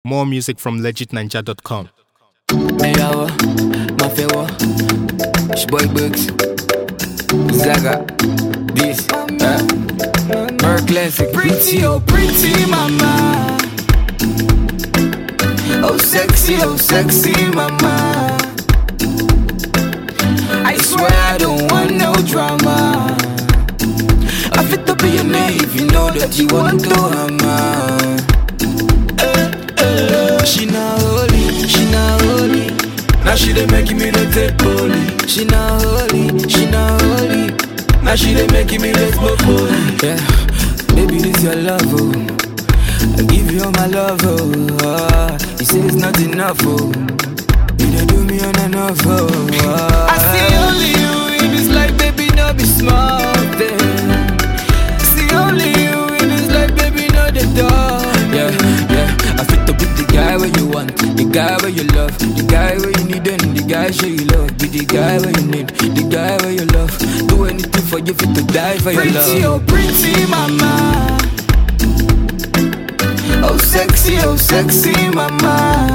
More music from legitninja.com. Mejawa, Mafewa, Shboy Bugs, Zaga, this, uh, Mer Classic. Pretty, oh pretty mama. Oh sexy, oh sexy mama. I swear I don't want no drama. I fit to be your name if you know that you want to hammer. She not holy, she not holy. Now she dey making me no take bully. She not holy, she not holy. Now she dey making me no smoke bully. Yeah, baby, this your love, oh. I give you all my love, oh. Ah, you say it's not enough, oh. You don't do me on enough, oh. Ah. I see only you in this life, baby, no be small thing. See only you in this life, baby, no the door. Yeah, yeah. I fit to be the guy where you want, the guy where you love, the guy where you need, and the guy show you love. Be the guy where you need, the guy where you love. Do anything for you, fit to die for your Pretty, love. oh pretty mama. Oh sexy, oh sexy mama.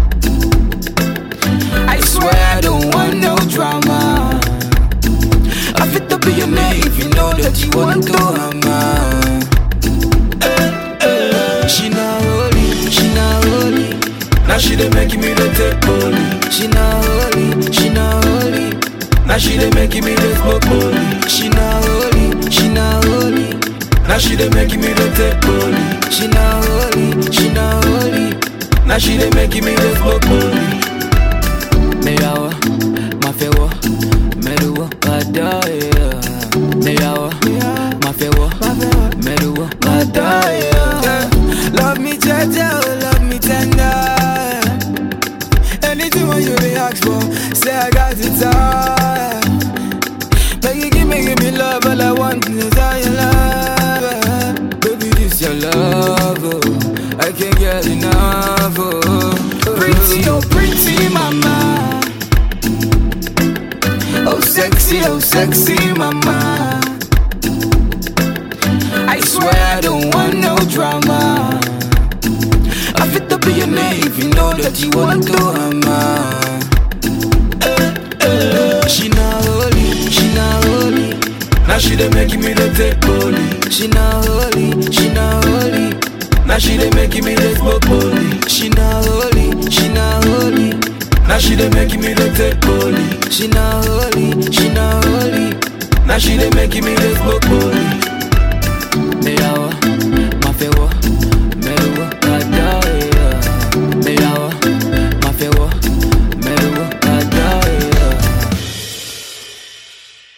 I swear I don't want no drama. I fit to be your name if you know that you want to hammer. She not holy, she not holy. Now she dey making me no take bully. She not holy, she not holy. Now she dey making me no smoke bully. She not holy, she not holy. Now she dey making me no take bully. She not holy, she not holy. Now she dey making me no smoke bully. Mejawa, Mafewa, Meruwa, Adaya. Mejawa, Mafewa, Meruwa, Adaya. Love me jaja, oh love me tender. Anything when you dey ask for, say I got it all. Make you give me, give me love, all I want is all your love. Baby, this your love, oh. I can't get enough, oh. Pretty, oh pretty mama. Oh sexy, oh sexy mama. I swear I don't want no drama. I fit to be your name if you know that you want to hammer. She not holy, she not holy. Now she dey making me no take bully. She not holy, she not holy. Now she dey making me no smoke bully. She not holy, she not holy. Now she dey making me no take bully. She not holy, she not holy. Now she dey making me no smoke bully. Mejawa,